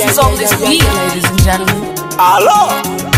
Who's on this beat, ladies and gentlemen? Alo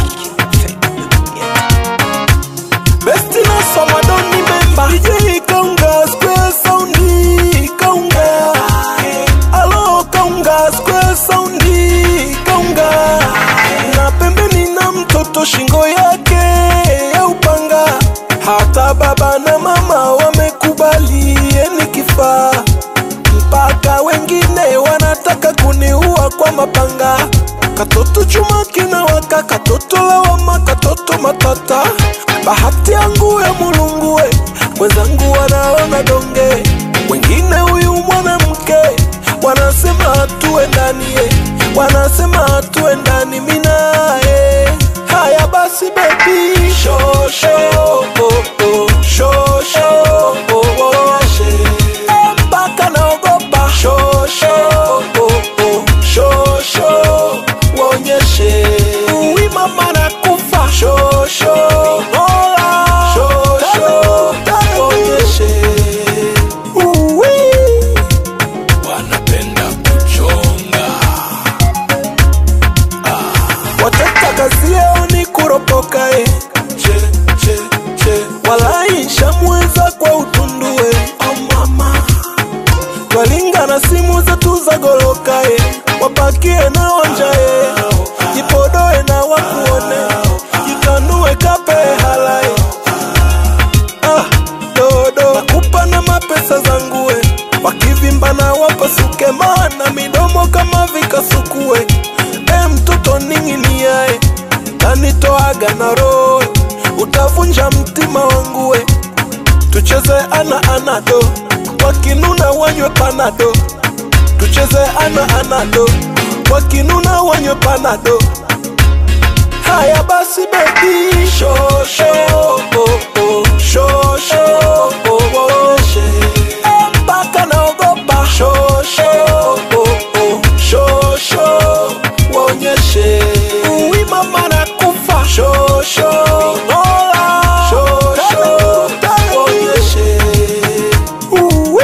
Besti na soma don't remember DJ Kaunga Square Soundi Kaunga Alo Kaunga Square Soundi Kaunga Na pembeni na mtoto shingo yake ya upanga Hata baba na mama wamekubali yeni kifaa mpaka wengine wanataka kuniua kwa mapanga. Katoto chuma kinawaka, katoto lawama, katoto matata. Bahati yangu ya mulungue, wenzangu wanaona donge, wengine huyu mwanamke wanasema hatuendani, eh, wanasema hatuendani minae. Haya basi baby, sho sho oh, oh, sho sho oh, oh, Eh, mpaka naogopa shosho oh, oh, shosho waonyeshe uwi mama na kufa shosho Mola, shosho waonyeshe uwi wanapenda kuchonga wataka kazi yao ni kuropoka eh. che, che, che. walai shamweza kwa utundue oh mama twalinga na simu zetu za goloka e wapakie na wanja e jipodoe na wakuone jitanue kape hala e ah, dodo nakupa na mapesa zangu e wakivimba na wapasuke maana midomo kama vikasukue e mtoto ning'inia e tanitoaga na roho utavunja mtima wangu e tucheze ana anado wakinuna wanywe panado tucheze ana anado wakinuna wanywe panado haya basi bebi shosho oh, oh, shosho oh, oh, Eh, mpaka naogopa shosho oh, oh, shosho waonyeshe uwi mama na kufa shosho Mola, shosho waonyeshe uwi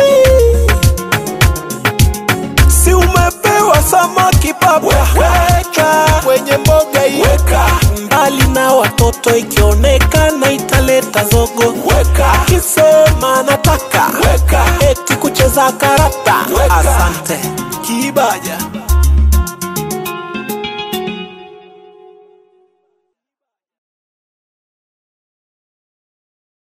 si umepewa samaki baba weka kwenye mboga hii weka mbali na watoto ikionekana italeta zogo weka kisema nataka weka eti kucheza karata Weka. asante kibaja